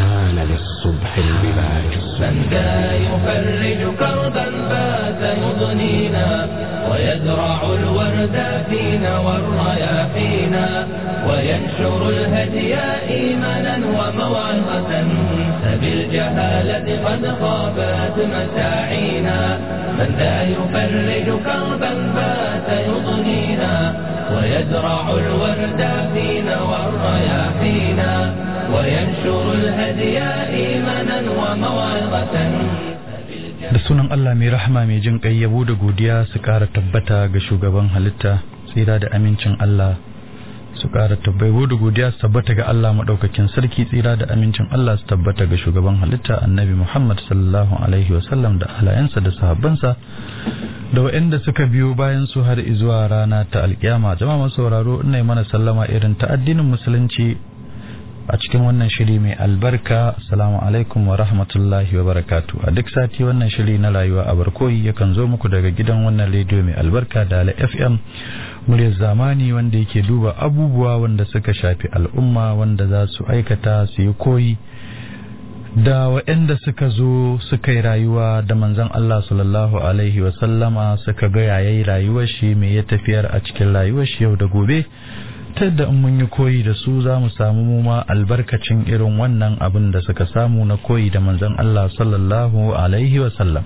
حان للصبح البلاج من ذا يفرج كربا بات يضنينا ويزرع الورد فينا والرياحينا وينشر الهدي إيمانا وموعظة فبالجهالة قد خابت مساعينا من ذا يفرج كربا بات يضنينا ويزرع الورد فينا والرياحينا وينشر الهدي إيمانا وموعظة da sunan Allah mai rahama mai jin kai yabo da godiya su ƙara tabbata ga shugaban halitta tsira da amincin Allah su ƙara tabbata da godiya su tabbata ga Allah maɗaukakin sarki tsira da amincin Allah su tabbata ga shugaban halitta annabi Muhammad sallallahu alaihi wasallam da alayansa da sahabbansa da waɗanda suka biyo bayan su har zuwa rana ta alƙiyama jama'a masu sauraro ina mana sallama irin ta addinin musulunci a cikin wannan shiri mai albarka assalamu alaikum wa rahmatullahi wa barakatu a duk sati wannan shiri na rayuwa a barkoyi yakan zo muku daga gidan wannan rediyo mai albarka da ala fm muryar zamani wanda yake duba abubuwa wanda suka shafi al'umma wanda za su aikata su yi koyi da waɗanda suka zo suka yi rayuwa da manzon Allah sallallahu alaihi wa sallama suka ga yayi rayuwar shi me ya tafiyar a cikin rayuwar shi yau da gobe ta yadda in mun yi koyi da su za mu samu mu ma albarkacin irin wannan abin da suka samu na koyi da manzon Allah sallallahu alaihi wa sallam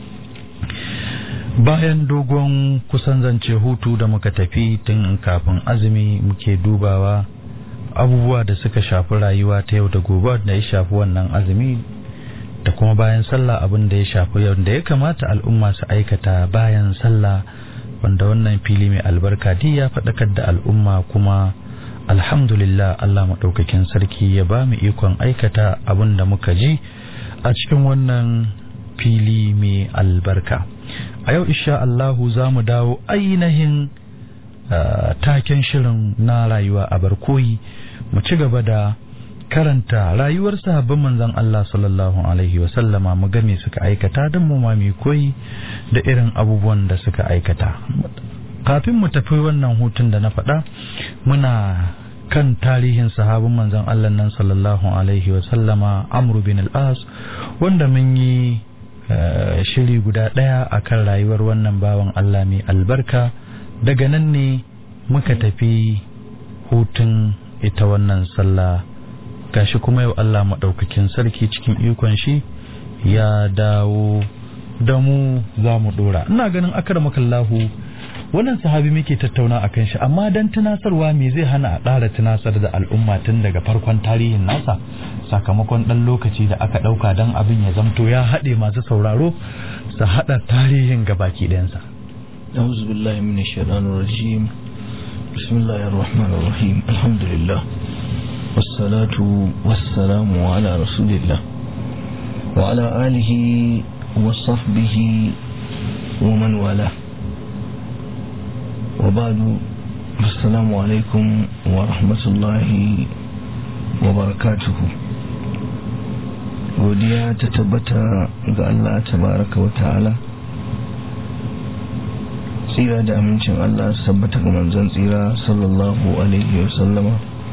bayan dogon kusan zance hutu da muka tafi tun kafin azumi muke dubawa abubuwa da suka shafi rayuwa ta yau da gobe da ya shafi wannan azumi da kuma bayan sallah abin da ya shafi yau da ya kamata al'umma su aikata bayan sallah wanda wannan fili mai albarka di ya faɗakar da al'umma kuma alhamdulillah Allah maɗaukakin sarki ya ba mu ikon aikata abin da muka ji a cikin wannan fili mai albarka a yau isha Allahu za mu dawo ainihin taken shirin na rayuwa a barkoyi mu ci gaba da karanta rayuwar sahabban manzon Allah sallallahu alaihi wa sallama mu ga me suka aikata don mu ma mu koyi da irin abubuwan da suka aikata kafin mu tafi wannan hutun da na faɗa muna kan tarihin sahabin manzon Allah nan sallallahu alaihi wa sallama Amr bin al-As wanda mun yi shiri guda ɗaya akan rayuwar wannan bawan Allah mai albarka daga nan ne muka tafi hutun ita wannan sallah gashi kuma yau Allah maɗaukakin sarki cikin ikon shi ya dawo da mu za mu ɗora ina ganin akar makallahu wannan sahabi muke tattauna a kan shi amma don tunasarwa me zai hana a ɗara tunasar da al'umma tun daga farkon tarihin nasa sakamakon ɗan lokaci da aka ɗauka don abin ya zamto ya haɗe masu sauraro su haɗa tarihin gabaki ɗayansa. أعوذ بالله من الشيطان الرجيم بسم الله الرحمن الرحيم الحمد لله والصلاة والسلام على رسول الله وعلى آله وصحبه ومن والاه وبعد السلام عليكم ورحمة الله وبركاته godiya ta tabbata ga Allah tabaraka wa ta'ala tsira da amincin Allah tabbata ga manzon tsira sallallahu alaihi wa sallama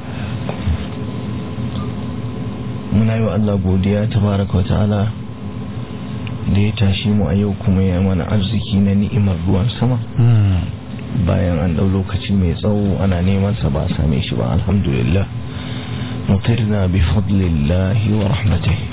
muna yi wa Allah godiya tabaraka wa ta'ala da ya tashi mu a yau kuma ya mana arziki na ni'imar ruwan sama bayan an ɗau lokaci mai tsawo ana neman sa ba a same shi ba alhamdulillah mutirna bi fadlillahi wa rahmatihi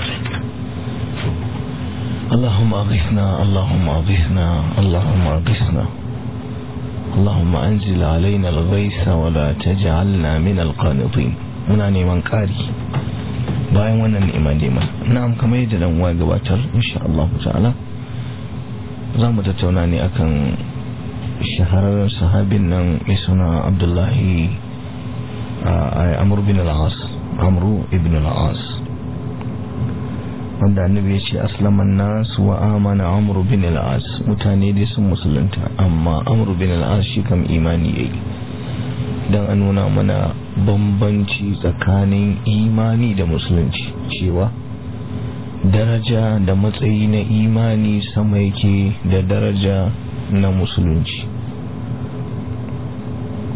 اللهم أغثنا اللهم أغثنا اللهم أغثنا اللهم أنزل علينا الغيث ولا تجعلنا من القانطين muna neman ƙari bayan wannan ni'ima nema na'am kamar yadda dan uwa gabatar insha Allah ta'ala za mu tattauna ne akan shahararren sahabin nan mai suna Abdullahi Amr bin al-As Amru ibn al-As wanda annabi ya ce aslaman nas wa amana amru bin al-as mutane dai sun musulunta amma amru bin al-as shi kam imani yayi dan a nuna mana bambanci tsakanin imani da musulunci cewa daraja da matsayi na imani sama yake da daraja na musulunci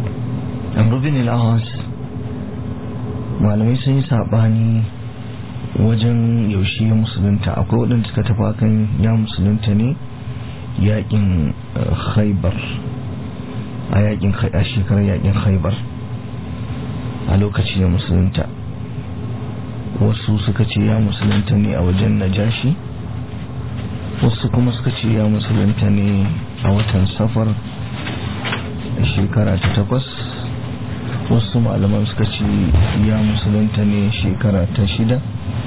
amru bin al-as malamai sun yi sabani wajen yaushe ya musulunta akwai waɗanda suka tafi kan ya musulunta ne yakin khaibar a yakin a shekarar yakin khaibar a lokaci ya musulunta wasu suka ce ya musulunta ne a wajen najashi wasu kuma suka ce ya musulunta ne a watan safar a shekara ta takwas wasu malaman suka ce ya musulunta ne shekara ta shida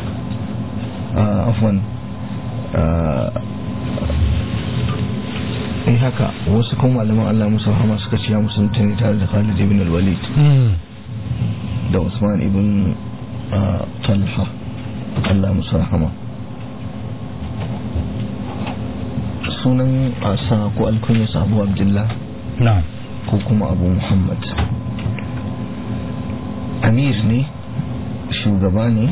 a afwan eh haka wasu kuma malaman Allah musu rahama suka ce ya musulunta ne tare da Khalid ibn al-Walid da Usman ibn Talha Allah musu rahama sunan asa ko alkunyarsa Abu Abdullah na'am ko kuma Abu Muhammad Amir ne shugaba ne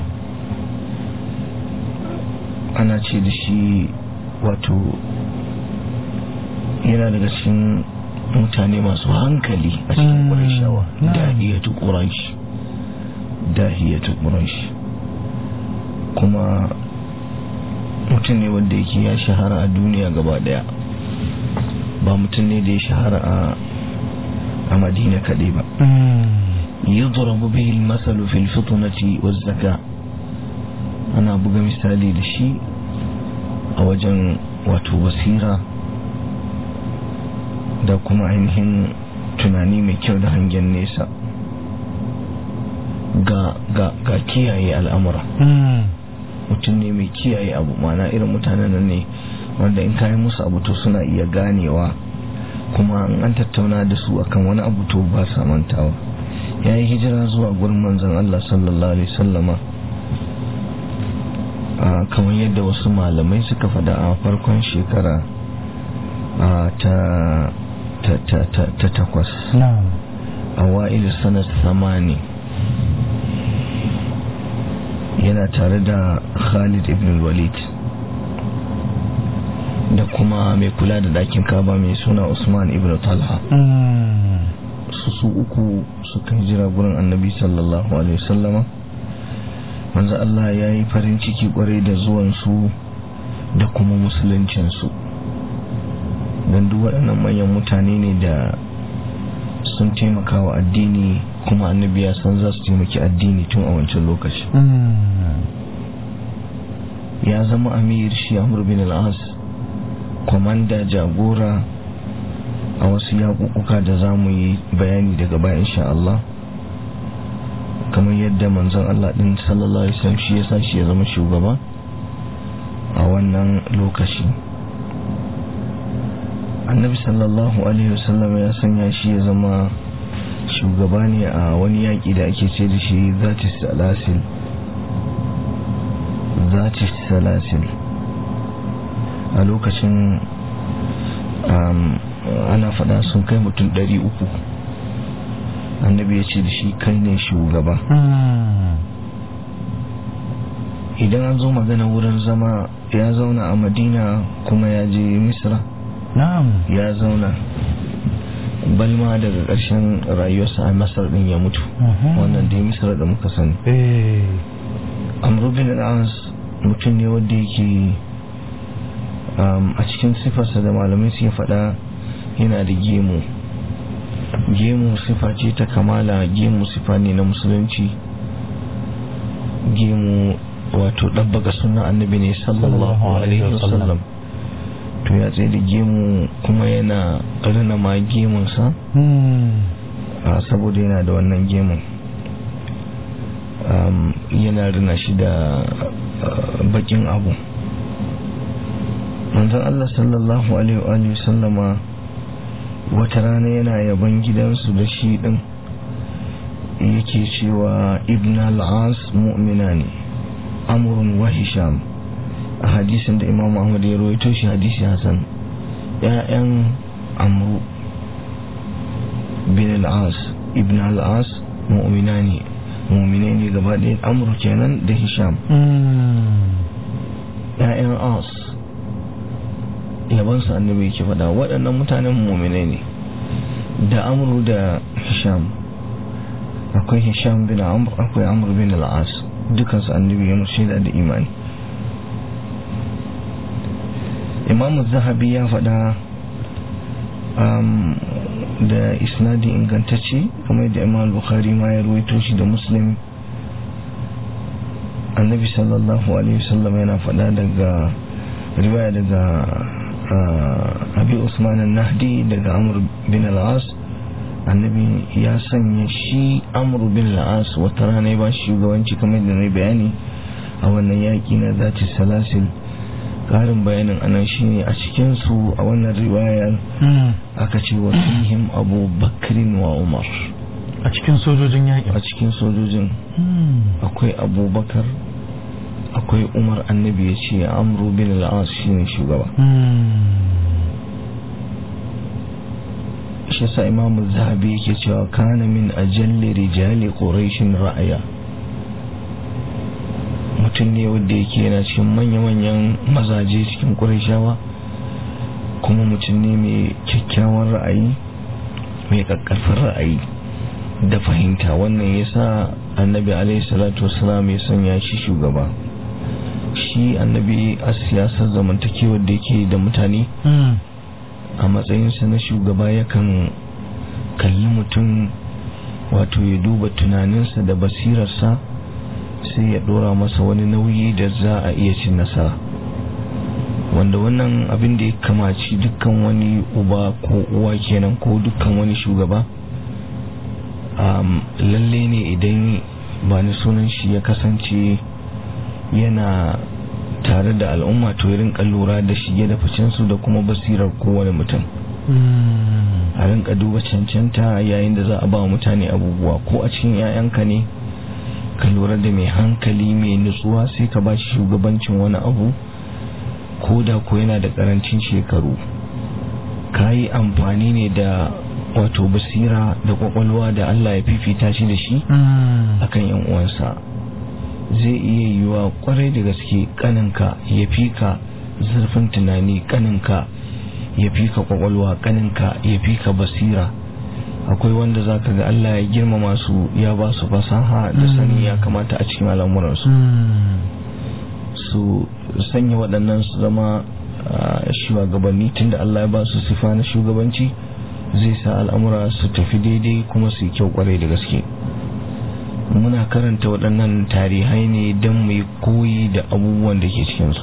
ana ce da shi wato yana daga cikin mutane masu hankali a cikin ƙurashawa dahiyatu ƙurash dahiyatu ƙurash kuma mutum ne wanda yake ya shahara a duniya gaba daya ba mutum ne da ya shahara a madina kaɗai ba يضرب به المثل في الفطنة والزكاة أنا buga misali da shi a wajen wato basira da kuma ainihin tunani mai kyau da hangen nesa ga, ga, ga kiyaye al'amura mutum ne mai kiyaye abu mana irin mutanen nan ne wanda in kayi musu abu to suna iya ganewa kuma an tattauna da su akan wani abu to ba sa mantawa ya yi hijira zuwa gurin manzan Allah sallallahu Alaihi sallama kamar yadda wasu malamai suka fada a farkon shekara ta takwas a wa'il sanar samani yana tare da khalid ibn walid da kuma mai kula da dakin kaba mai suna usman ibn talha su su uku suka jira gurin annabi sallallahu alaihi wasallama manzo Allah ya yi farin ciki kwarai da zuwansu da kuma musuluncinsu don duk waɗannan manyan mutane ne da sun taimaka wa addini kuma annabi ya san za su taimaki addini tun a wancan lokaci ya zama amir shi amur bin al'as kwamanda jagora a wasu yaƙuƙuka da za mu yi bayani daga baya insha Allah kamar yadda manzon Allah ɗin sallallahu alaihi wasallam shi ya sa shi ya zama shugaba a wannan lokaci annabi sallallahu alaihi wasallam ya sanya shi ya zama shugaba ne a wani yaƙi da ake ce da shi zati salasil zati salasil a lokacin ana faɗa sun kai mutum ɗari uku annabi ya ce da shi kai ne shugaba idan an zo magana wurin zama ya zauna a madina kuma ya je misra ya zauna balma daga ƙarshen rayuwarsa a masar ɗin ya mutu wannan dai misra da muka sani amrubin al'as mutum ne wadda yake a cikin sifarsa da malamai suke faɗa yana da gemu gemu sifa ce ta kamala gemu sifa ne na musulunci gemu wato ɗabbaga suna annabi ne sallallahu alaihi wasallam to ya tsaye da gemu kuma yana rina ma gemunsa saboda yana da wannan gemun yana rina shi da bakin abu manzon Allah sallallahu alaihi wa sallama wata rana yana yaban gidansu da shi din yake cewa ibn al-as mu'mina ne amrun wa hisham a hadisin da imam ahmad ya rawaito shi hadisi hasan ya'yan amru bin al-as ibn al-as mu'mina ne mu'mine ne gaba ɗaya amru kenan da hisham ya'yan as yabansu annabi yake faɗa waɗannan mutanen mu'mine ne da amru da hisham akwai hisham bin amr akwai amr bin al-as dukansu annabi ya shaida da imani imamu zahabi ya faɗa da isnadi ingantacce kamar da imam bukhari ma ya ruwaito shi da muslim annabi sallallahu alaihi wasallam yana faɗa daga riwaya daga abi usman nahdi daga amr bin al-as annabi ya sanya shi amr bin al-as wata rana ya ba shi shugabanci kamar da na bayani a wannan yaƙi na zati salasil ƙarin bayanin anan shine a cikinsu a wannan riwayar aka ce wa fihim abu bakrin wa umar a cikin sojojin yaƙi a cikin sojojin akwai abubakar akwai umar annabi ya ce amru bin al'as shine shugaba shi sa imamu zahabi yake cewa kana min ajalli rijali quraishin ra'aya mutum ne wanda yake yana cikin manya-manyan mazaje cikin qurayshawa kuma mutum ne mai kyakkyawan ra'ayi mai kakkarfin ra'ayi da fahimta wannan yasa annabi alaihi salatu wasalam ya sanya shi shugaba shi annabi a siyasar zamantakewar da yake da mutane a matsayinsa na shugaba yakan kalli mutum wato ya duba tunaninsa da basirarsa sai ya dora masa wani nauyi da za a iya cin nasara wanda wannan abin da ya kamaci dukkan wani uba ko uwa kenan ko dukkan wani shugaba lalle ne idan ba ni sunan shi ya kasance yana tare da al'umma to ya rinka lura da shige da ficensu da kuma basirar kowane mutum a rinka duba cancanta yayin da za a ba mutane abubuwa ko a cikin 'ya'yanka ne ka lura da mai hankali mai nutsuwa sai ka ba shi shugabancin wani abu ko da ko yana da karancin shekaru ka yi amfani ne da wato basira da kwakwalwa da Allah ya fifita shi da shi akan yan uwansa zai iya yiwa kwarai da gaske kaninka ya fi ka zurfin tunani kaninka ya fi ka kwakwalwa kaninka ya fi ka basira akwai wanda za ka ga Allah ya girmama su ya ba su fasaha da sani ya kamata a cikin al'amuransu su sanya waɗannan su zama shugabanni tunda Allah ya ba su sifa na shugabanci zai sa al'amura su tafi daidai kuma su yi kyau kwarai da gaske muna karanta waɗannan tarihai ne don mu yi koyi da abubuwan da ke cikinsu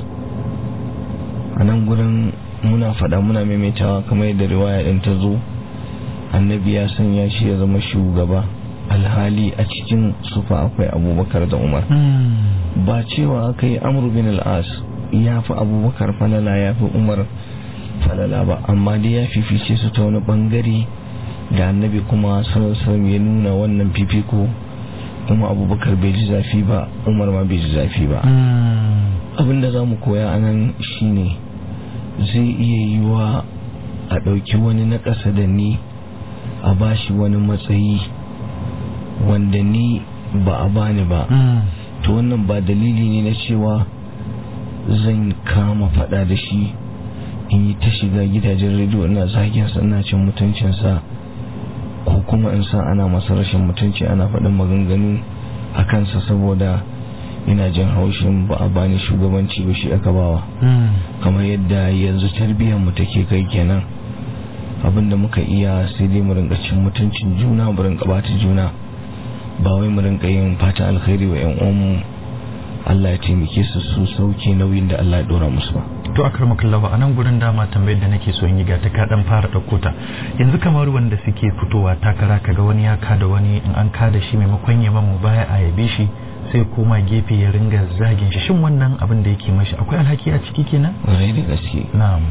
a nan gurin muna faɗa muna maimaitawa kamar yadda riwaya ɗin ta zo annabi ya sanya shi ya zama shugaba alhali a cikin sufa akwai abubakar da umar ba cewa aka yi amur bin al'as ya fi abubakar falala ya fi umar falala ba amma dai ya fifice su ta wani bangare da annabi kuma sallallahu ya nuna wannan fifiko kuma abubakar bai ji zafi ba umar ma bai ji zafi ba abinda za mu koya a nan shine zai iya yiwa a ɗauki wani na ƙasa da ni a bashi wani matsayi wanda ni ba a bani ba to wannan ba dalili ne na cewa zan kama fada da shi in yi ta shiga gidajen rediyo ina zagin sa ina cin mutuncinsa ko kuma in sa ana masa rashin mutunci ana faɗin maganganu a kansa saboda ina jin haushin ba a bani shugabanci ba shi aka bawa kamar yadda yanzu tarbiyyar mu take kai kenan abinda muka iya sai dai mu rinka cin mutuncin juna mu rinka bata juna ba wai mu rinka yin fata alkhairi wa yan uwanmu Allah ya taimake su su sauke nauyin da Allah ya dora musu ba to akar makallawa a nan gurin dama tambayar da nake so in yi ga ta kaɗan fara ɗauko ta yanzu kamar wanda suke fitowa takara kaga wani ya kada wani in an kada shi maimakon ya mu baya a yabe shi sai koma gefe ya ringa zagin shi shin wannan abin da yake mashi akwai alhaki a ciki kenan rai da gaske na'am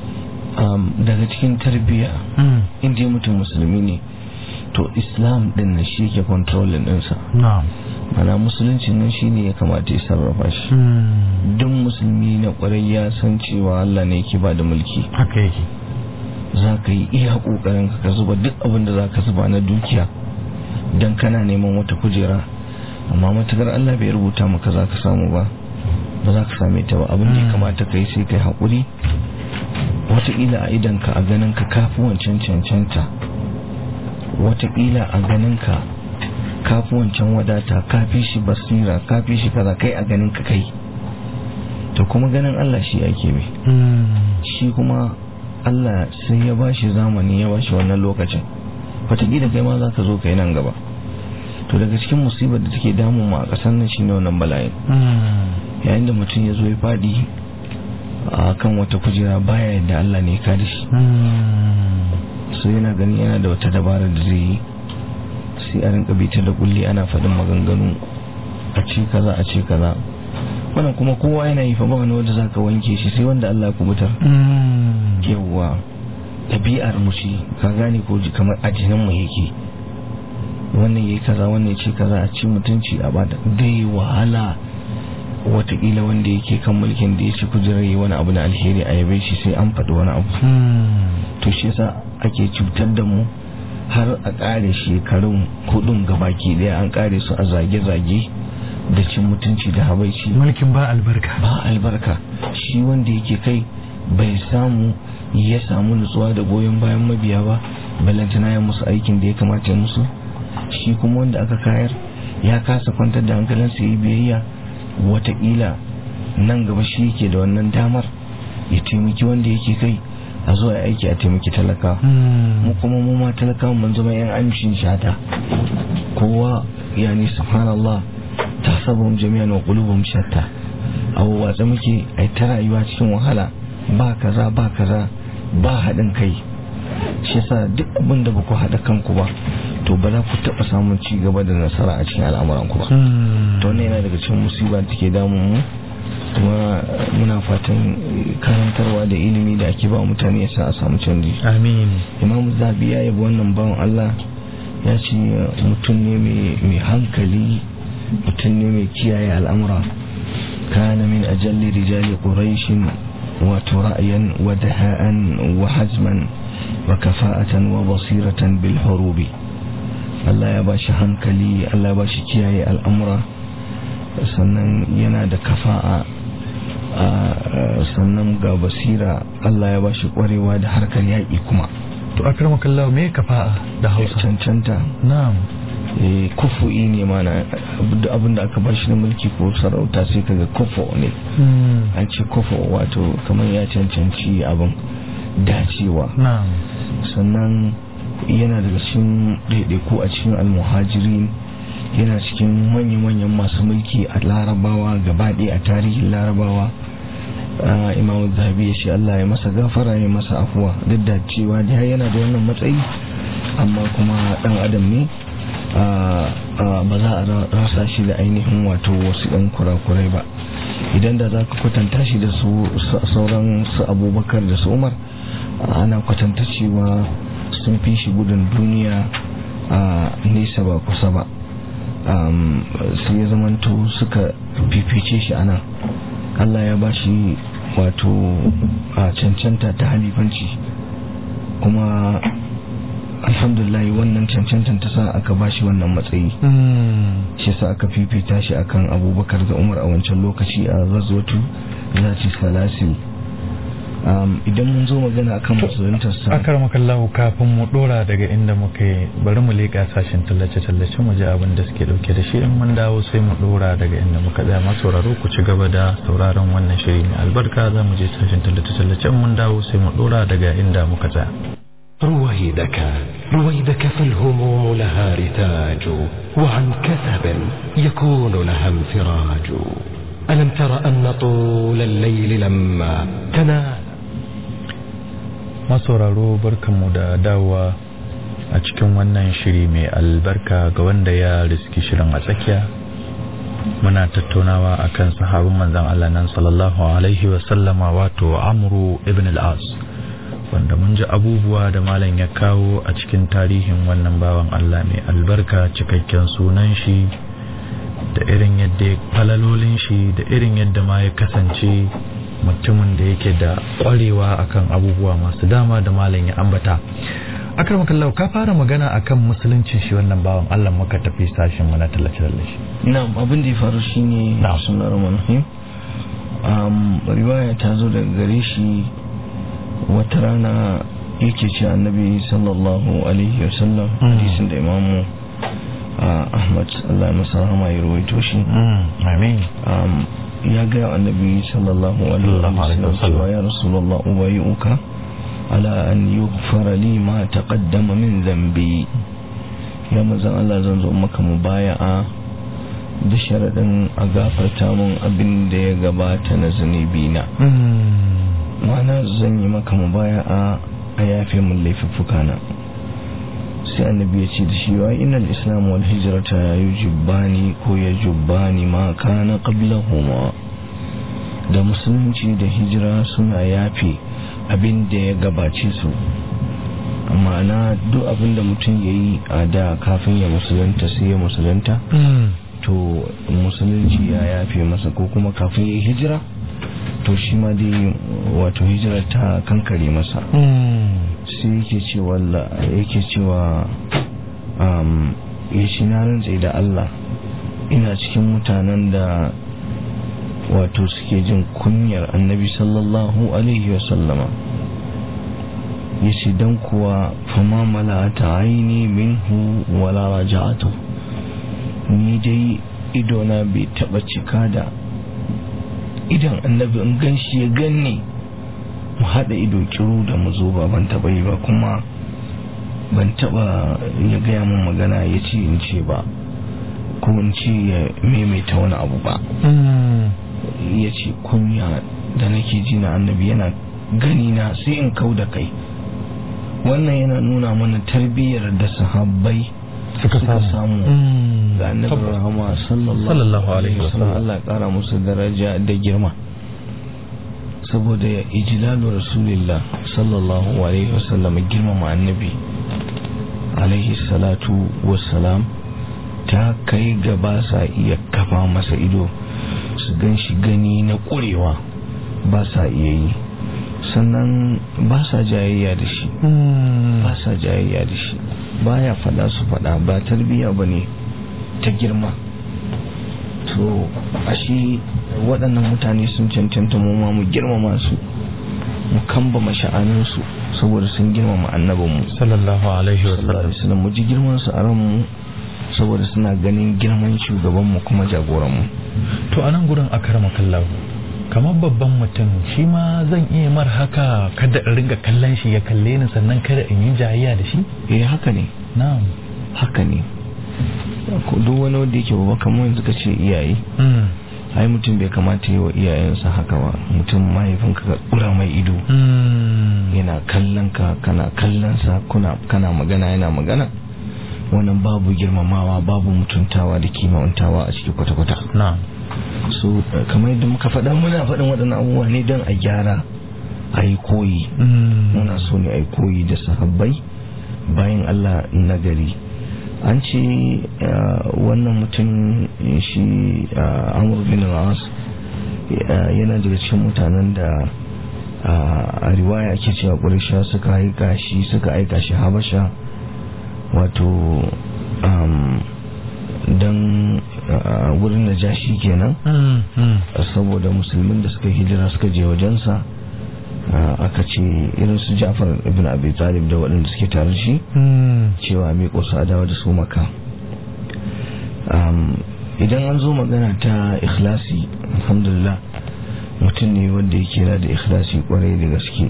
daga cikin tarbiyya inda mutum musulmi ne to islam din na shi ke kontrolin ɗinsa na'am mana musulunci nan shi ne ya kamata ya sarrafa shi duk musulmi na kwarai ya san cewa Allah ne yake ba da mulki haka yake za ka yi iya ƙoƙarin ka zuba duk abin da za ka zuba na dukiya don kana neman wata kujera amma matukar Allah bai rubuta maka za ka samu ba ba za ka same ta ba abin da ya kamata ka yi sai ka yi haƙuri wataƙila a idanka a ganin ka kafi wancan cancanta wataƙila a ganin ka kafi wancan wadata kafi shi basira kafi shi kaza kai a ganin ka kai to kuma ganin Allah shi ake bi shi kuma Allah sai ya bashi zamani ya bashi wannan lokacin wataƙila kai ma za ka zo kai nan gaba to daga cikin musibar da take damun mu a ƙasar nan shine wannan bala'in yayin da mutum ya zo ya faɗi a kan wata kujera baya yadda Allah ne ya kada shi sai yana gani yana da wata dabara da zai yi sai a rinka bita da kulli ana faɗin maganganu a ce kaza a ce kaza wannan kuma kowa yana yi fa ba wani wanda zaka wanke shi sai wanda Allah ya kubutar yawwa ɗabi'ar mu ce ka gane ko kamar addinin mu yake wannan yayi kaza wannan ce kaza a ci mutunci a bada dai wahala watakila wanda yake kan mulkin da ya ci kujerar yi wani abu na alheri a yabe shi sai an faɗi wani abu to shi yasa ake cutar da mu har a ƙare shekarun hudun gabaki ɗaya an ƙare su a zage-zage da cin mutunci da habaici mulkin ba albarka ba albarka shi wanda yake kai bai samu ya samu nutsuwa da goyon bayan mabiya ba balantana ya musu aikin da ya kamata musu shi kuma wanda aka kayar ya kasa kwantar da hankalinsa yi biyayya watakila nan gaba shi yake da wannan damar ya taimaki wanda yake kai a zuwa aiki a taimaki talaka mu kuma mu ma talaka mun zama yan amshin shata kowa yani subhanallah tahsabuhum jami'an wa qulubuhum shatta abu watsa muke ai ta rayuwa cikin wahala ba kaza ba kaza ba haɗin kai shi yasa duk abin da ba ku haɗa kanku ba to ba za ku taɓa samun ci gaba da nasara a cikin al'amuranku ba to wannan yana daga cikin musiba da take damun mu kuma muna fatan karantarwa da ilimi da ake ba mutane yasa a samu canji amin imam zabi ya yabi wannan bawan Allah ya ce mutum ne mai hankali mutum ne mai kiyaye al'amura kana min ajalli rijali quraishin wato ra'ayan wa daha'an wa hazman wa kafa'atan wa basiratan bil hurubi Allah ya bashi hankali Allah ya bashi kiyaye al'amura sannan yana da kafa'a sannan ga basira Allah ya bashi kwarewa da harkar yaƙi kuma to akramakallahu me kafa'a da Hausa cancanta na'am eh kufu'i ne mana abinda aka bashi na mulki ko sarauta sai kaga kufu ne an ce kufu wato kamar ya cancanci abin dacewa na'am sannan yana daga cikin ɗaiɗaiku a cikin almuhajirin yana cikin manya-manyan masu mulki a larabawa gabaɗe a tarihin larabawa imamu zahabi ya ce Allah ya masa gafara ya masa afuwa duk da cewa da yana da wannan matsayi amma kuma ɗan adam ne ba za a rasa shi da ainihin wato wasu ɗan kurakurai ba idan da za ka kwatanta shi da sauran su abubakar da su umar ana kwatanta cewa sun fi shi gudun duniya a nesa ba kusa ba sai ya zamanto suka fifice shi ana Allah ya ba shi wato a cancanta ta halifanci kuma alhamdulillah wannan cancantan ta sa aka ba shi wannan matsayi shi sa aka fifita shi akan abubakar da umar a wancan lokaci a razwatu zati salasil idan mun zo magana akan musuluntar sa akar makallahu kafin mu dora daga inda muka yi bari mu leƙa sashen tallace-tallace mu ji abin da suke dauke da shi in mun dawo sai mu dora daga inda muka tsaya masu sauraro ku ci gaba da sauraron wannan shiri mai albarka za mu je sashen tallace-tallace in mun dawo sai mu dora daga inda muka tsaya رويدك رويدك فالهموم لها رتاج وعن كثب يكون لها انفراج ألم تر أن طول الليل لما تنال masauraro barkanmu da dawowa a cikin wannan shiri mai albarka ga wanda ya riski shirin a tsakiya muna tattaunawa akan sahabin manzan Allah nan sallallahu alaihi wasallama wato amru ibn al-as wanda mun ji abubuwa da malam ya kawo a cikin tarihin wannan bawan Allah mai albarka cikakken sunan shi da irin yadda falalolin shi da irin yadda ma ya kasance mutumin da yake da kwarewa akan abubuwa masu dama da malam ya ambata akram kallahu ka fara magana akan musuluncin shi wannan bawan Allah muka tafi sashin mu na tallace tallace na abin da ya faru shine Na'am. sunan rahim um riwaya ta zo daga gare shi wata rana yake ce annabi sallallahu alaihi wasallam Mm. hadisin da imamu ahmad allah ya masa rahama ya rawaito shi amin ya ga annabi sallallahu alaihi wasallam cewa ya rasulullah ubayyuka ala an yughfara li ma taqaddama min dhanbi ya manzon Allah zan zo maka mubaya'a da sharadin a gafarta mun abin da ya gabata na zunubi na ma'ana zan yi maka mubaya'a a yafe mun laifuffuka na sai annabi ya ce da shi wa inal islam wal hijrata yujibbani ko yajubbani ma kana qablahuma da musulunci da hijira suna yafe abin da ya gabace su ma'ana duk abin da mutum ya yi a da kafin ya musulunta sai ya musulunta to musulunci ya yafe masa ko kuma kafin ya hijira to shi ma dai wato hijira ta kankare masa sai yake cewa yake cewa ya shi na rantse da Allah ina cikin mutanen da wato suke jin kunyar annabi sallallahu alaihi wasallama ya ce don kuwa fama malata aini minhu wala raja'atu ni dai idona bai taba cika da idan annabi in gan shi ya ganni mu haɗa ido kiru da mu zo ba ban taba yi ba kuma ban taba ya gaya mun magana ya ce in ce ba ko in ce ya maimaita wani abu ba ya ce kunya da nake ji na annabi yana gani na sai in kau da kai wannan yana nuna mana tarbiyyar da sahabbai suka samu ga annabi rahama sallallahu alaihi wasallam Allah ya kara musu daraja da girma saboda ya ijlalu rasulillah sallallahu alaihi wasallam girmama annabi alaihi salatu wassalam ta kai ga ba sa iya kafa masa ido su gan shi gani na ƙurewa ba sa iya yi sannan ba sa jayayya da shi ba sa jayayya da shi baya fada su fada ba tarbiya ba ne ta girma to ashe waɗannan mutane sun cancanta mu ma mu girmama su mu kamba masha'aninsu saboda sun girmama annabinmu sallallahu alaihi wasallam mu ji girman su a ranmu saboda suna ganin girman shugabanmu kuma jagoranmu to anan gurin akarama kallahu kamar babban mutum shi ma zan iya mar haka kada in ringa kallon shi ya kalle ni sannan kada in yi jayayya da shi eh haka ne na'am haka ne duk wani wanda yake babba kamar yanzu ka ce iyaye ai mutum bai kamata yi wa iyayensa haka ba mutum mahaifinka ka kura mai ido yana kallon ka kana kallon sa kuna kana magana yana magana wannan babu girmamawa babu mutuntawa da kimantawa a cikin kwata-kwata na'am so kamar yadda muka faɗa muna faɗin waɗannan abubuwa ne don a gyara a yi koyi muna so ne a yi koyi da sahabbai bayan Allah nagari an ce wannan mutum shi amur bin al-as yana daga cikin mutanen da a riwaya ake cewa ƙurisha suka aika shi suka aika shi habasha wato don wurin da jashi kenan saboda musulmin da suka hijira suka je wajensa aka ce irin su jafar ibn abi talib da waɗanda suke tare shi cewa mai ƙusa dawa da su maka idan an zo magana ta ikhlasi alhamdulillah mutum ne wanda ya kira da ikhlasi kwarai da gaske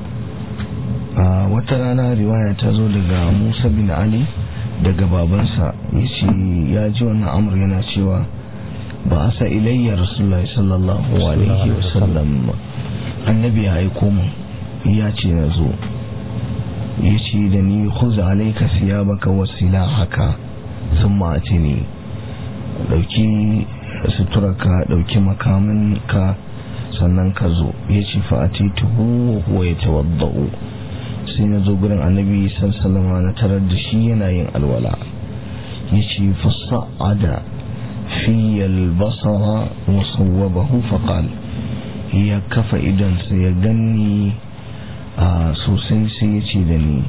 wata rana riwaya ta zo daga musa bin ali daga babansa ya ce ya ji wannan amur yana cewa ba a sa ilayya rasulullah sallallahu alaihi wasallam annabi ya aiko mu ya ce na zo ya ce da ni kuza alaika siya baka wasila haka sun ma'ace ne ɗauki suturarka ɗauki makaminka sannan ka zo ya ce fa'ati tuhu huwa ya tawadda'u sai na zo gurin annabi sallama na tarar da shi yana yin alwala ya ce fasa'ada fi albasara musawwabahu faqal ya kafa idansa ya ganni a sosai sai ya ce da ni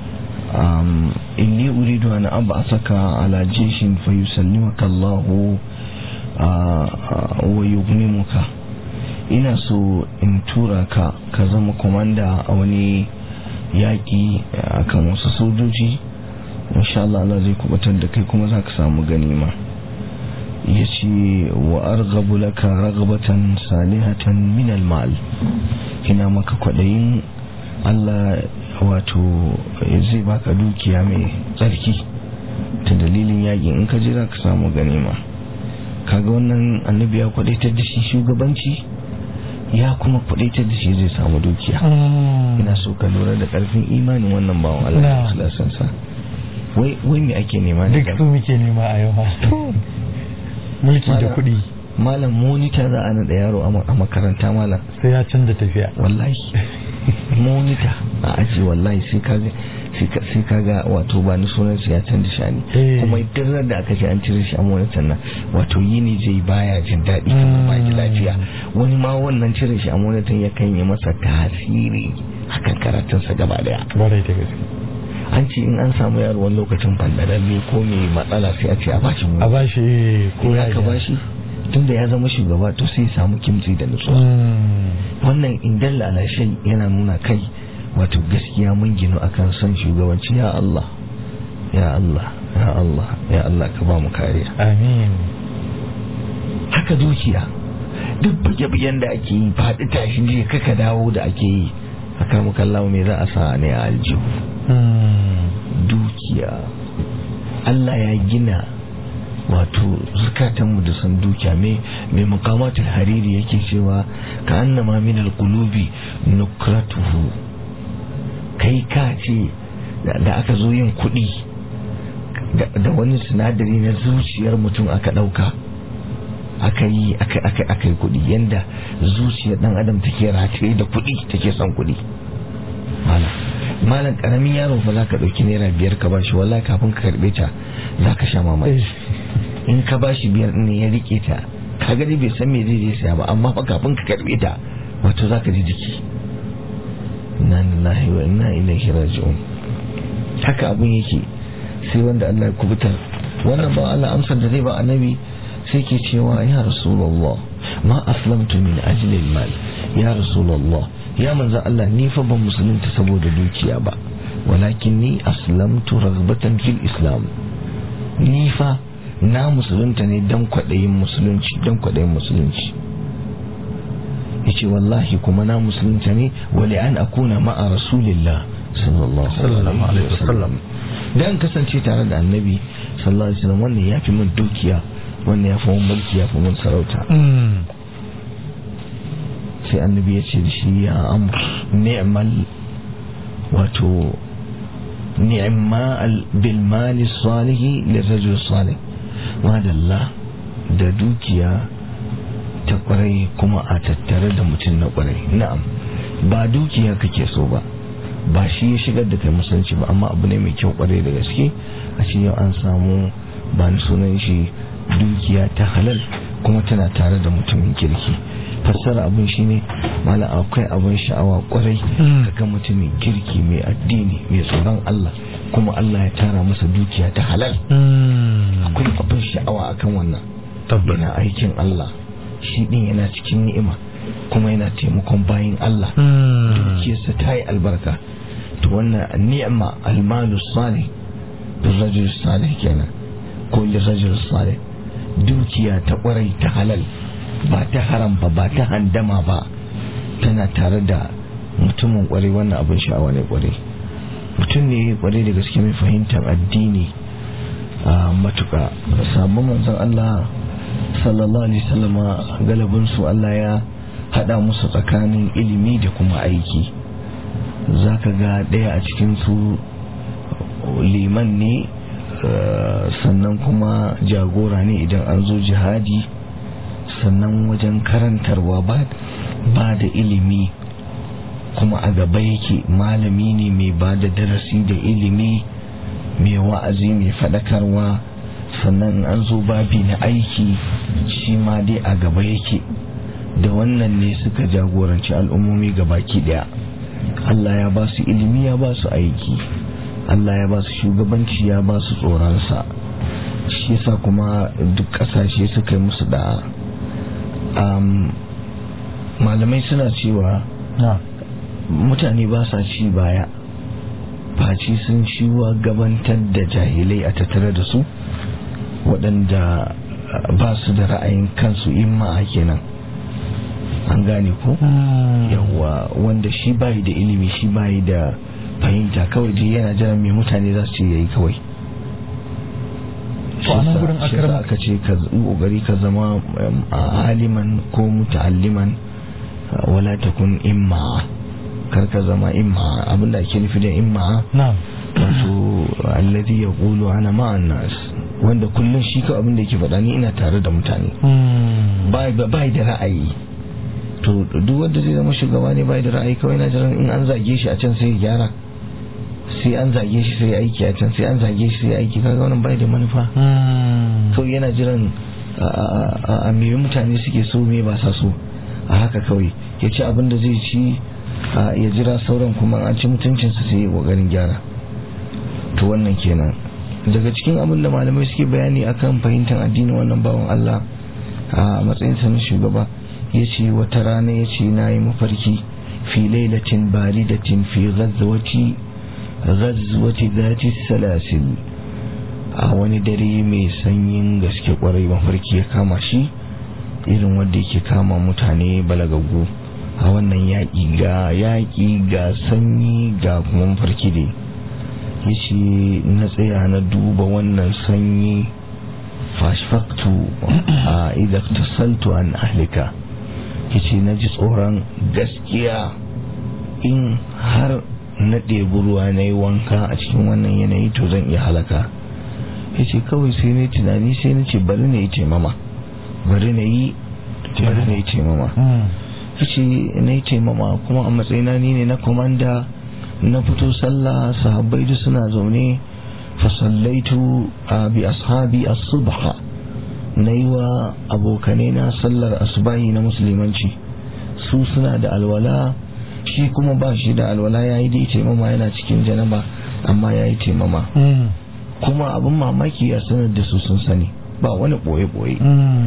inni uridu an ab'athaka ala jishin fayusallimaka Allahu wa yughnimuka ina so in tura ka ka zama komanda a wani yaƙi akan wasu sojoji insha Allah Allah zai kubatar da kai kuma za ka samu ganima ya ce wa argabu laka ragabatan salihatan min almal ina maka kwaɗayin Allah wato zai baka dukiya mai tsarki ta dalilin yakin in ka je za ka samu ganima kaga wannan annabi ya kwadaitar da shi shugabanci ya kuma kwadaitar da shi zai samu dukiya ina so ka lura da karfin imanin wannan bawan Allah da sa wai wai me ake nema duk su muke nema a yau mulki da kuɗi malam monita za a naɗa yaro a makaranta malam sai ya canza tafiya wallahi monita a aji wallahi sai kaga sai kaga wato ba ni sunan ya canza shani kuma idan da aka ce an cire shi a monitan nan wato yini zai baya jin daɗi kuma ba ji lafiya wani ma wannan cire shi a monitan ya kan yi masa tasiri akan karatunsa gaba daya barai da gaske an ce in an samu yaro wani lokacin fandaralle ko mai matsala sai a ce a bashi mu a bashi ko ya ka bashi tunda ya zama shugaba to sai ya samu kimtsi da nutsuwa wannan indan lalashe yana nuna kai wato gaskiya mun ginu akan son shugabanci ya Allah ya Allah ya Allah ya Allah ka ba mu kariya amin haka dukiya duk buge-bugen da ake yi faɗi tashi je kaka dawo da ake yi a karmu kallon me za a sa ne a aljihu dukiya Allah ya gina wato zukatanmu da san dukiya mai mai mukamatul hariri yake cewa ka annama min alqulubi nukratuhu kai ka ce da aka zo yin kuɗi da wani sinadari na zuciyar mutum aka ɗauka aka yi aka yi kuɗi yanda zuciyar ɗan adam take rataye da kuɗi take son kuɗi malam malam karamin yaro fa za ka ɗauki naira biyar ka bashi wallahi kafin ka karɓe ta za ka sha mamaki in ka bashi biyar ne ya rike ta ka gani bai san me zai je saya ba amma fa kafin ka karɓe ta wato za ka ji jiki inna lillahi wa inna ilaihi raji'un haka abun yake sai wanda Allah ya kubutar wannan ba Allah amsar da zai ba annabi sai ke cewa ya rasulullah ma aslamtu min ajli mal ya rasulullah ya manzo Allah ni fa ban musulunta saboda dukiya ba walakin ni aslamtu ragbatan fil islam ni fa na musulunta ne dan kwadayin musulunci dan kwadayin musulunci yace wallahi kuma na musulunta ne wali an akuna ma'a rasulillah sallallahu alaihi wasallam dan kasance tare da annabi sallallahu alaihi wasallam wannan yafi min dukiya wannan yafi min mulki yafi min sarauta sai annabi ya ce da shi ya amur ni'mal wato ni'ma bil mali salihi lirajul salih madalla da dukiya ta kwarai kuma a tattare da mutum na kwarai na'am ba dukiya kake so ba ba shi ya shigar da kai musulunci ba amma abu ne mai kyau kwarai da gaske a ce yau an samu ba ni sunan shi dukiya ta halal kuma tana tare da mutumin kirki fassara abin shi ne mala akwai abin sha'awa kwarai ga mutumin kirki mai addini mai tsoron Allah kuma Allah ya tara masa dukiya ta halal akwai abin sha'awa akan wannan yana aikin Allah shi din yana cikin ni'ima kuma yana taimakon bayin Allah dukiyarsa ta yi albarka to wannan ni'ima almalu salih lirajul salih kenan ko lirajul salih dukiya ta kwarai ta halal ba ta haram ba ba ta handama ba tana tare da mutumin kwarai wannan abin sha'awa ne kwarai mutum ne kwarai da gaske mai fahimtar addini a matuka sabon manzon Allah sallallahu alaihi wasallama galibin su Allah ya hada musu tsakanin ilimi da kuma aiki zaka ga daya a cikin su liman ne sannan kuma jagora ne idan an zo jihadi sannan wajen karantarwa ba da ilimi kuma a gaba yake malami ne mai ba da darasi da ilimi mai wa'azi mai faɗakarwa sannan an zo babi na aiki shi ma dai a gaba yake da wannan ne suka jagoranci al'ummomi baki daya Allah ya ba su ilimi ya ba su aiki Allah ya ba su shugabanci ya ba su tsoronsa shi yasa kuma duk ƙasashe suka yi musu da malamai suna cewa mutane ba sa ci baya faci sun ciwa gabantar da jahilai a tattare da su waɗanda ba su da ra'ayin kansu imma kenan an gane ko yawa wanda shi bayi da ilimi shi bayi da fahimta kawai dai yana jiran mai mutane za su ce yayi kawai To a nan gurin shi akram- aka ce ka yi kokari ka zama um, aliman ko muta'alliman uh, wala takun imma kar ka zama imma abinda ake nufi da imma na'am wato alladhi yaqulu ana ma'an nas wanda kullun shi ka abinda yake faɗa ni ina tare da mutane bai bai da ra'ayi to duk wanda zai zama shugaba ne bai da ra'ayi kawai na jiran in an zage shi a can sai ya gyara sai an zage shi sai ya aiki a can sai an zage shi sai ya aiki kaga wannan bai da manufa kawai yana jiran a me mutane suke so me ba sa so a haka kawai ya ci abin da zai ci a, ya jira sauran kuma an ci mutuncinsa sai ya kokarin gyara to wannan kenan daga cikin abin da malamai suke bayani akan fahimtar addinin wannan bawan Allah a matsayinsa na shugaba ya ce wata rana ya ce na yi mafarki fi lailatin baridatin fi ghazwati ghazwati zati salasil a wani dare mai sanyin gaske kwarai mafarki ya kama shi irin wanda yake kama mutane balagaggu a wannan yaƙi ga yaƙi ga sanyi ga kuma mafarki dai ya ce na tsaya na duba wannan sanyi fashfaktu a idan tasaltu an ahlika ya ce na ji tsoron gaskiya in har na ɗebi ruwa na yi wanka a cikin wannan yanayi to zan iya halaka ya ce kawai sai na tunani sai na ce bari na yi taimama bari na yi bari na yi taimama ya ce na yi taimama kuma a matsayina ni ne na komanda na fito sallah sahabbai da suna zaune fasallaitu a bi ashabi as-subha na yi wa abokanai na sallar asubahi na musulmanci su suna da alwala shi kuma ba shi da alwala ya yi dai taimama yana cikin janaba amma ya yi taimama kuma abin mamaki ya sanar da su sun sani ba wani ɓoye-ɓoye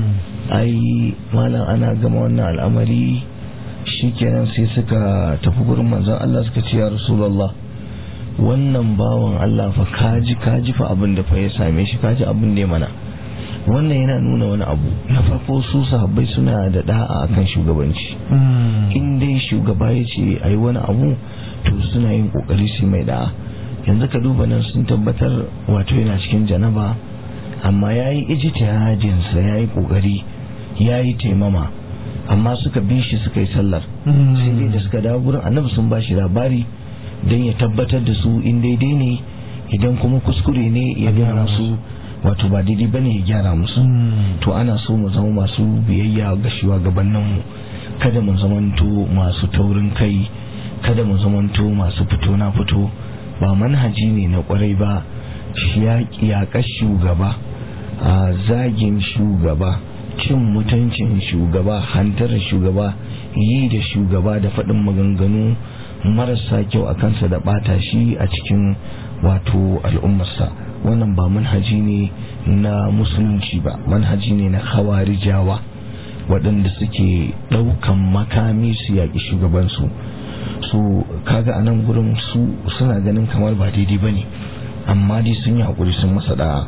ai malam ana gama wannan al'amari shikenan sai suka tafi gurin manzon Allah suka ce ya Rasulullah wannan bawan Allah fa kaji kaji fa abin da fa ya same shi kaji abin da ya mana wannan yana nuna wani abu na farko su sahabbai suna da da'a akan shugabanci in dai shugaba ya ce ayi wani abu to suna yin kokari su mai da'a yanzu ka duba nan sun tabbatar wato yana cikin janaba amma yayi ijtihadin sa yayi kokari yayi taimama amma suka bi shi suka yi sallar sai dai da suka dawo gurin annabi sun ba shi labari don ya tabbatar da su in daidai ne idan kuma kuskure ne ya gaya musu wato ba daidai ba ne ya gyara musu to ana so mu zama masu biyayya ga shugabanninmu kada mu zamanto masu taurin kai kada mu zamanto masu fito na fito ba manhaji ne na kwarai ba yaƙar shugaba a zagin shugaba cin mutuncin shugaba hantar shugaba yi da shugaba da faɗin maganganu marasa kyau a kansa da ɓata shi a cikin wato al'ummarsa wannan ba manhaji ne na musulunci ba manhaji ne na hawarijawa waɗanda suke ɗaukan makami su yaƙi shugabansu su kaga a nan gurin su suna ganin kamar ba daidai ba ne amma dai sun yi haƙuri sun masa da'a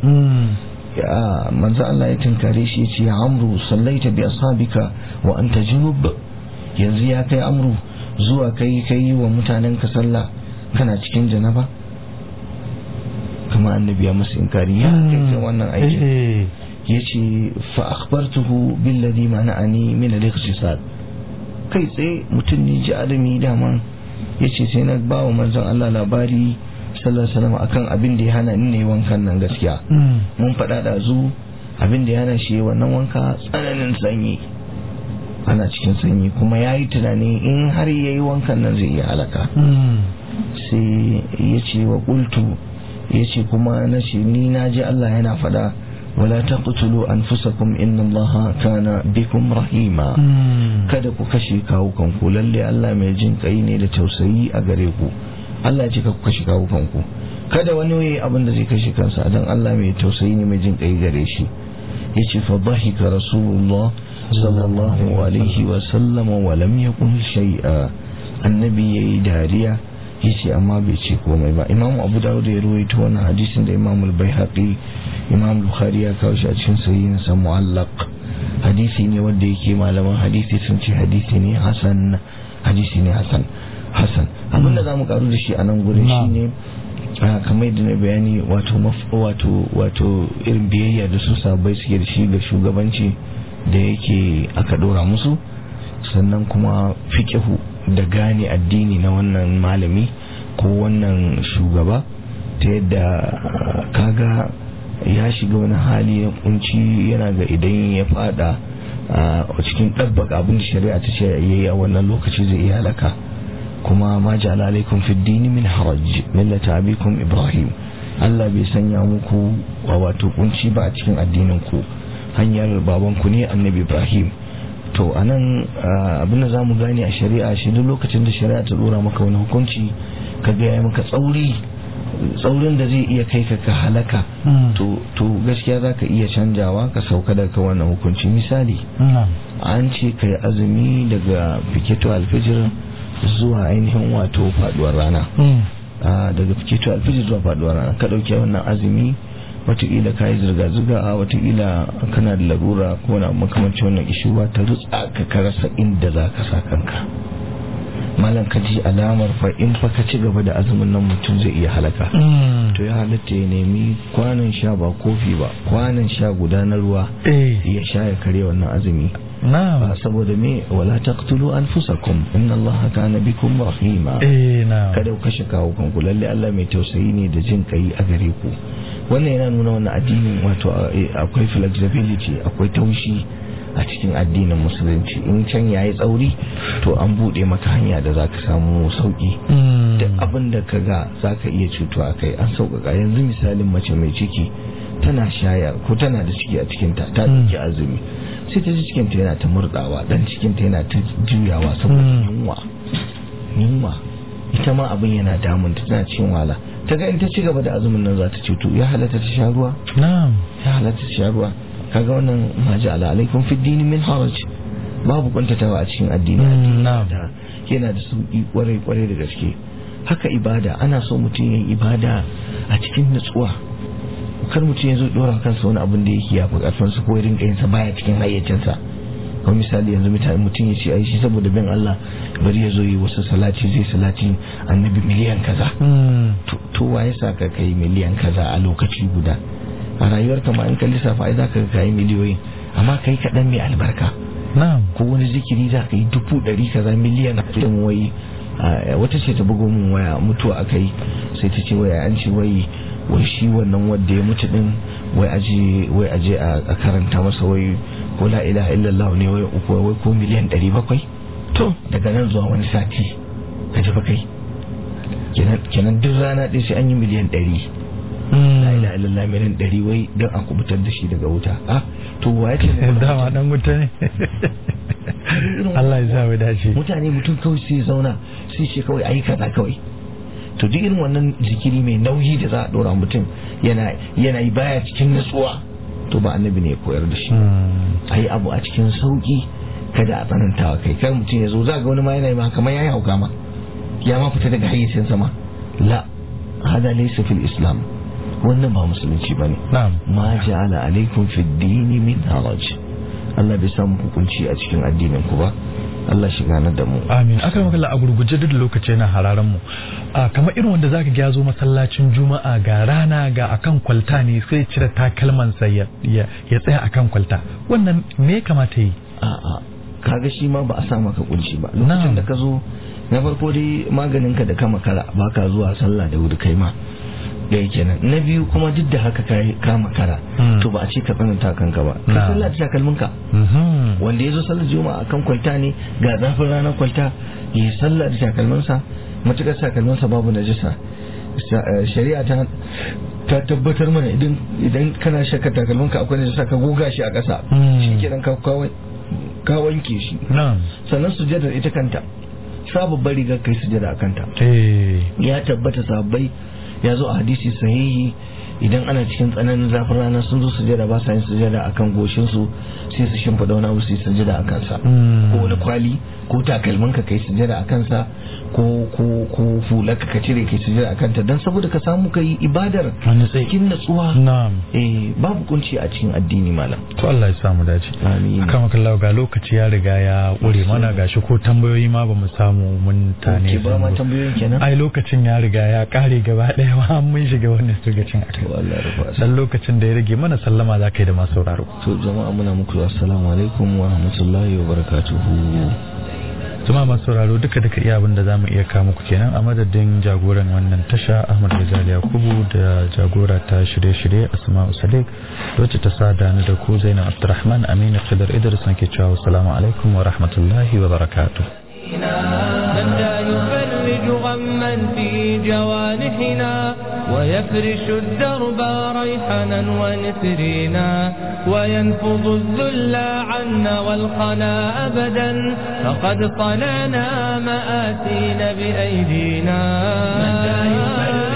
ya manzo Allah ya tinkare shi yace ya amru sallaita bi ashabika wa anta junub yanzu ya kai amru zuwa kai kai wa mutanen ka sallah kana cikin janaba kuma annabi ya musu inkari ya kai wannan aiki yace fa akhbartuhu billadhi mana'ani min al-ikhtisad kai tsaye mutum ne ji adami dama yace sai na ba wa manzon Allah labari sallallahu alaihi wasallam akan abin da ya hana ni ne wankan nan gaskiya mun faɗa da zu abin da ya hana shi wannan wanka tsananin sanyi ana cikin sanyi kuma ya yi tunani in har ya yi wankan nan zai iya halaka sai ya ce wa ƙultu ya ce kuma na ce ni na ji Allah yana faɗa wala taqtulu anfusakum inna Allaha kana bikum rahima kada ku kashe kawukan ku lalle Allah mai jin kai ne da tausayi a gare ku Allah ce ka ku kashe kawukan ku kada wani yayi abin da zai kashe kansa dan Allah mai tausayi ne mai jin kai gare shi yace fa dhahika rasulullah sallallahu alaihi wa sallam wa lam yaqul shay'a annabi yayi dariya yace amma bai ce komai ba imamu abu dawud ya ruwaito wannan hadisin da imamu al-baihaqi imamu bukhari ya kawo shi a cikin sahihin sa mu'allaq hadisi ne wanda yake malaman hadisi sun ce hadisi ne hasan hadisi ne hasan hasan abinda zamu karu da shi a nan gurin shine kamar da na bayani wato wato wato irin biyayya da su sabai suke da shi ga shugabanci da yake aka dora musu sannan kuma fikihu da gane addini na wannan malami ko wannan shugaba ta yadda kaga ya shiga wani hali na kunci yana ga idan ya fada a cikin ɗabbaka abin da shari'a ta ce yayi a wannan lokaci zai iya halaka kuma ma ja'ala alaikum fi dini min haraj millata abikum ibrahim Allah bai sanya muku wato kunci ba a cikin addinin ku hanyar babanku ne annabi ibrahim to anan abin da zamu gane a shari'a shi duk lokacin da shari'a ta dora maka wani hukunci kaga ya maka tsauri tsaurin da zai iya kai ka ka halaka to gaskiya za ka iya canjawa ka sauka daga wannan hukunci misali an ce ka yi azumi daga fiketo alfijir zuwa ainihin wato faduwar rana daga fiketo alfijir zuwa faduwar rana ka dauke wannan azumi watakila ka yi zirga-zirga a watakila kana da larura ko na makamancin wannan ishuwa ta rutsa ka karasa inda za ka sa kanka malam ka ji alamar fa in fa ka ci gaba da azumin nan mutum zai iya halaka to ya halatta ya nemi kwanan sha ba kofi ba kwanan sha guda na ruwa ya sha ya kare wannan azumi ba saboda me wala taqtulu anfusakum inna allaha kana bikum rahima kada ku kashe kawo kanku lalle Allah mai tausayi ne da jin kai a gare ku wannan yana nuna wannan addinin wato akwai flexibility akwai taushi a cikin addinin musulunci in can yayi tsauri to an bude maka hanya da zaka samu sauki duk abin da ka ga zaka iya cutuwa kai an sauƙaƙa yanzu misalin mace mai ciki tana shaya ko tana da ciki a cikinta ta ɗauki azumi sai ta ji cikinta yana ta murɗawa dan cikinta yana ta juyawa saboda yunwa yunwa ita ma abin yana damun ta tana cikin wala ta ga in ta ci gaba da azumin nan za ta cutu ya halatta ta sha ruwa ya halatta ta sha ruwa kaga wannan ma ja'ala alaikum fi dini min haraj babu kuntatawa a cikin addini yana da sauki kwarai kwarai da gaske haka ibada ana so mutum yin ibada a cikin nutsuwa kar mutum ya zo dora kansa wani abin da yake ya fi karfin su ko rinka yin sa baya cikin hayyacinsa kamar misali yanzu mutum ya ce ai shi saboda bin Allah bari ya zo yi wasu salati zai salati annabi miliyan kaza to waye sa ka kai miliyan kaza a lokaci guda a rayuwarka ma in ka lissafa ai zaka kai miliyoyin amma kai kaɗan mai albarka ko wani zikiri za ka yi dubu ɗari kaza miliyan ɗin wai wata ce ta bugo min waya mutuwa aka yi sai ta ce waya an ce wai wai shi wannan wanda ya mutu din wai aje wai aje a karanta masa wai ko la ilaha illallah ne wai uku wai ko miliyan ɗari bakwai to daga nan zuwa wani sati ka ji kai kenan duk rana ɗin sai an yi miliyan ɗari la ilaha illallah miliyan ɗari wai don a kubutar da shi daga wuta ah to wa ya ce dama dan wuta ne Allah ya sa mu dace mutane mutum kawai sai zauna sai ce kawai ayi kaza kawai to duk irin wannan zikiri mai nauyi da za a dora mutum yana yana yi baya cikin nutsuwa to ba annabi ne ya koyar da shi ayi abu a cikin sauki kada a tsanantawa kai kar mutum ya zo za ga wani ma yana yi ma kamar yayi hauka ma ya ma fita daga hayyacin sama la hada laysa fil islam wannan ba musulunci bane ma ja'ala alaikum fid dini min haraj Allah bai samu hukunci a cikin addinin ku ba Allah shi gane da mu amin aka maka a gurguje duk lokaci yana hararan mu kamar irin wanda zaka ga zo masallacin juma'a ga rana ga akan kwalta ne sai cire takalman sa ya ya tsaya akan kwalta wannan me kamata yi a'a kaga shi ma ba a sa maka kunci ba lokacin da ka zo na farko dai maganin ka da ka makara baka zuwa sallah da wuri kai ma ɗaya kenan na biyu kuma duk da haka ka makara to ba a ce ka tsananta kanka ba ka sallah da takalmin ka wanda ya zo sallar juma'a akan kwalta ne ga zafin ranar kwalta ya sallah da takalminsa matukar takalminsa babu najisa shari'a ta ta tabbatar mana idan idan kana shakka takalminka akwai najisa ka goga shi a ƙasa shi kenan ka ka wanke shi sannan sujadar ita kanta sababbin rigar kai sujada a kanta ya tabbata sababbai ya zo a hadisi sahihi idan ana cikin tsananin zafin rana sun zo sujada ba sa yin sujada akan goshin su sai su shimfida wani abu su yi sujada akan sa ko wani kwali ko takalmin ka kai sujada akan sa ko ko ko fular ka cire kai sujada akan ta dan saboda ka samu kai ibadar Wani tsayi. cikin natsuwa na'am eh babu kunci a cikin addini malam to Allah ya samu dace Amin. akan makallahu ga lokaci ya riga ya ƙure mana gashi ko tambayoyi ma ba mu samu mun tane ke ba ma tambayoyin kenan ai lokacin ya riga ya ƙare gaba ɗaya ma mun shiga wannan lokacin a to Allah ya rufa dan lokacin da ya rage mana sallama za ka yi da masu sauraro to jama'a muna muku assalamu alaikum wa rahmatullahi wa barakatuhu Tuma masu sauraro duka duka iya abin da za mu iya kawo muku kenan a madadin jagoran wannan tasha Ahmad Rizal Yakubu da jagora ta shirye-shirye Asma'u Sadiq wacce ta sada ni da ku Zainab Abdurrahman Aminu Khidr Idris nake cewa assalamu alaikum wa rahmatullahi wa barakatuh من لا يفرج غما في جوانحنا ويفرش الدرب ريحنا ونسرينا وينفض الذل عنا والقنا أبدا فقد صنعنا مآسين بأيدينا من لا يفرج